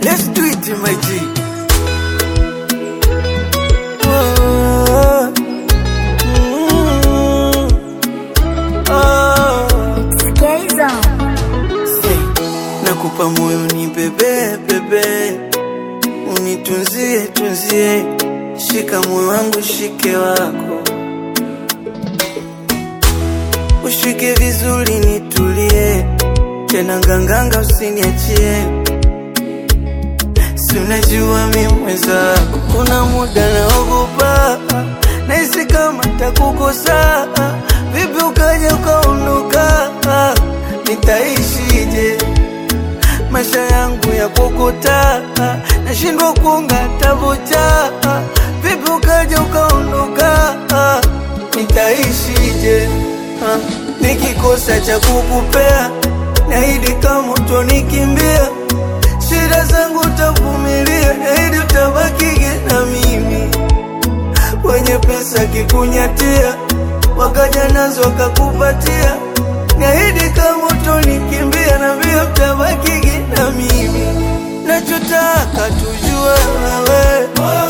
Let's do it, my G. Oh, mm, oh. Say, nakupa moyo ni bebe bebe, unitunzie tunzie, shika moyo wangu shike wako, ushike vizuri nitulie, tena nganganga usiniachie, si unajua mi mwenzako, kuna muda naogopa, nahisi kama takukosa, vipi ukaja ukaondoka, nitaishije? maisha yangu ya kokota, nashindwa kuunga tabocha. Vipi ukaja ukaondoka, nitaishije? Ah, Nikikosa cha kukupea, naahidi kama utonikimbia, shida zangu utavumilia, naahidi utabakige na mimi. Wenye pesa kikunyatia, wakaja nazo wakakupatia, niahidi kama utonikimbia, na vile utabakige na mimi. Nachotaka tujue wewe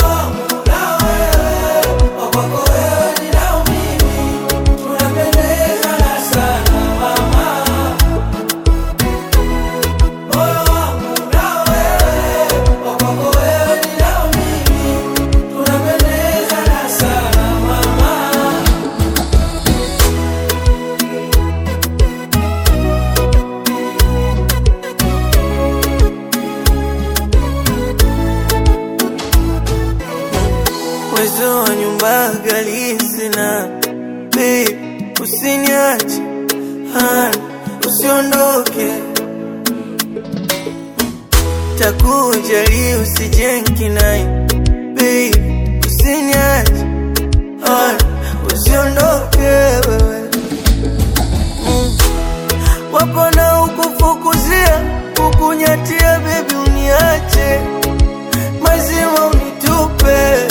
uwezo wa nyumba ghali sina, babe, usiniache, hani, usiondoke, takujali usijenki naye, babe, usiniache, hani, usiondoke wewe mm. Wapo na ukufukuzia kukunyatia, baby, uniache mazima unitupe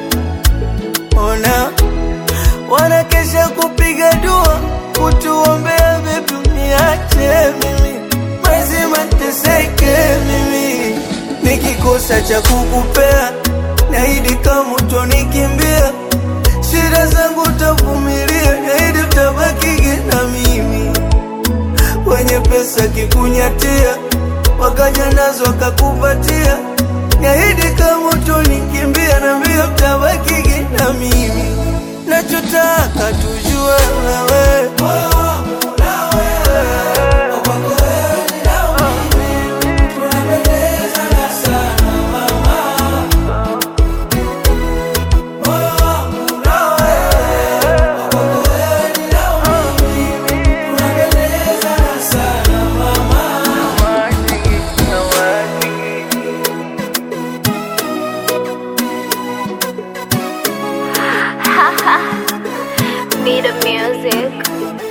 ona wanakesha kupiga dua kutuombea bebi uniache mimi mazima teseke mimi nikikosa cha kukupea naidi kama utonikimbia shida zangu utavumilia naidi utabakige na mimi wenye pesa kikunyatia wakaja nazo wakakupatia niahidi kama utonikimbia na mbio utabakige na mimi nachotaka tujue wewe Be the music.